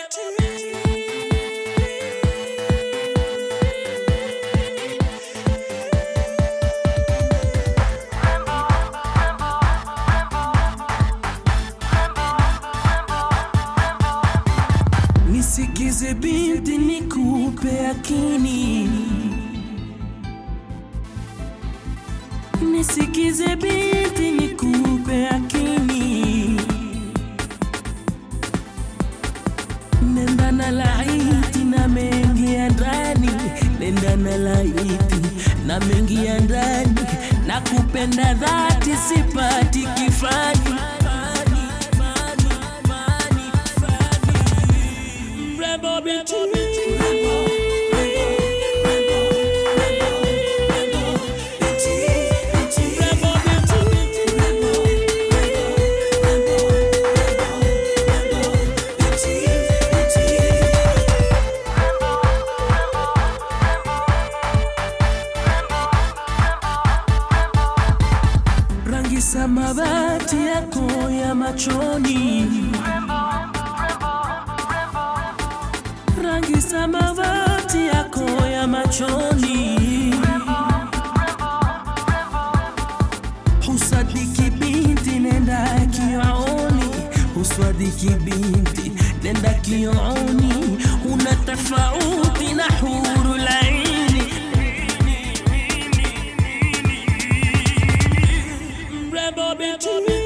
Nisikize binti, nikupe akini. Nisikize binti, nikupe akini. Nenda na laiti na mengi ya ndani, nenda na laiti na mengi ya ndani, na kupenda dhati, sipati kifani. Mrembo binti. Mrembo rangi samawati yako ya machoni, rangi samawati yako ya machoni, husadiki binti, nenda kioni, husadiki binti, nenda kioni, una tofauti na huru laini mrembo binti